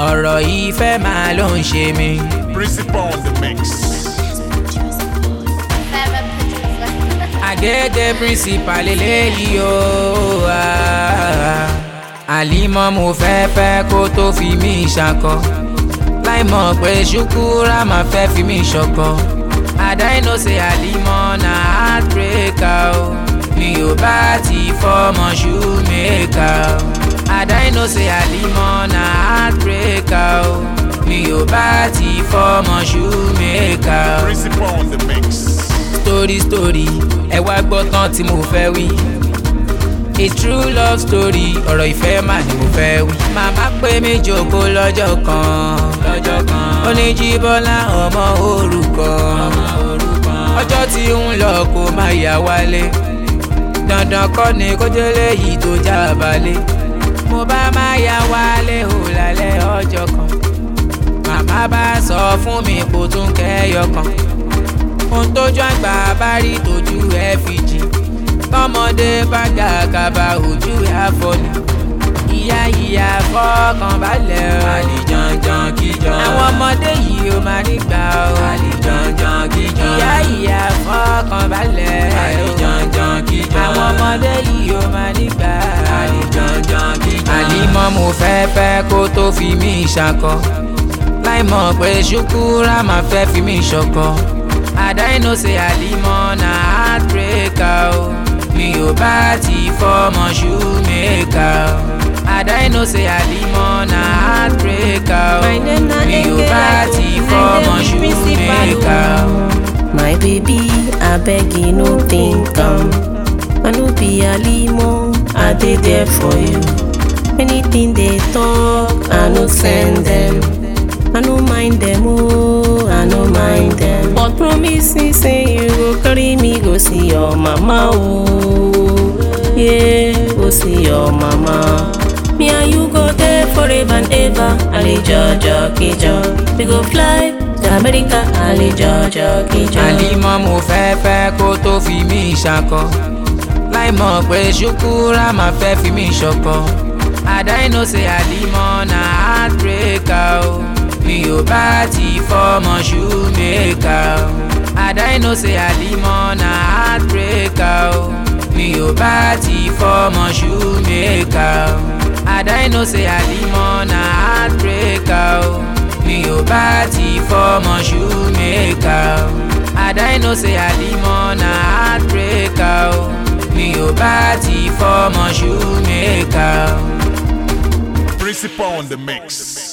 ọ̀rọ̀ ìfẹ́ máa ló ń ṣe mí. Principal on the mix. àgẹ́gẹ́ principal eléyìí o. ah. àlímọ́ mo fẹ́ fẹ́ kó tó fi mí ṣakọ. láì mọ̀ pé ṣùkúrà máa fẹ́ fi mí ṣọkọ. àdáìnó ṣe àlímọ́ na heartbreaker o. mi ò bá ti fọmọ shoemaker o. àdáìnó ṣe àlímọ́ na heartbreaker o. mi ò bá ti fọmọ shoemaker o Principal on the mix. story story ẹ wá gbọ́ tán tí mo fẹ́ wí. a true love story ọ̀rọ̀ ìfẹ́ mà ni mo fẹ́ wí. màmá pé mi jókòó lọ́jọ́ kan lọ́jọ́ kan ó ní jíbọ́lá ọmọ orúkọ ọjọ́ tí ń lọ kó má yà wálé dandan kọ́ ni kó délé yìí tó já balẹ̀ mo bá má yà wálé ò lálẹ́ ọjọ́ kan màmá bá sọ fún mi kó tún kẹ́yọ kan ohun tójú àgbà bá rí tójú ẹ fi jì tọmọdé bá ga kaba ojú ẹ àfọlù ìyá ìyá fọkàn balẹ̀ o. àlìjànjàn kíjọ. àwọn ọmọdé yìí ó máa nígbà o. àlìjànjàn kíjọ. ìyá ìyá fọkàn balẹ̀ o. àlìjànjàn kíjọ. àwọn ọmọdé yìí ó máa nígbà o. àlìjànjàn kíjọ. àlímọ́ mo fẹ́ fẹ́ kó tó fi mí ṣakọ láì mọ̀ pé ṣùkúrà máa fẹ́ fi mí ṣọkọ. àdáìnó ṣe àlímọ́ na heartbreaker o mi ò bá ti fọmọ shoemaker o. àdáìnó ṣe àlímọ́ na heartbreaker o My name na mi ò bá Enge, ti I fọmọ dey be shoemaker o. principal. My baby, I beg you no think am. I no be Alimo, I dey there for you. Anything they talk, I no send them. I no mind them, oh, I no mind them. But promise me, say you go carry me go see your mama, oh. Yeah, go see your mama. Me and you go there forever and ever. Ali Jojo Kijo. We go fly to America. Ali Jojo Kijo. àlímọ́ mo fẹ́ fẹ́ kó tó fi mí ṣakọ láì mọ̀ pé ṣùkúrà máa fẹ́ fi mí ṣọkọ àdáìnó ṣe àlímọ́ na heartbreaker o mi ò bá ti fọmọ shoemaker o àdáìnó ṣe àlímọ́ na heartbreaker o mi ò bá ti fọmọ shoemaker o àdáìnó ṣe àlímọ́ na heartbreaker o mi ò bá ti fọmọ shoemaker o àdáìnó ṣe àlímọ́ na heartbreaker o mi ò bá ti fọmọ shoemaker o. Principal on the mix.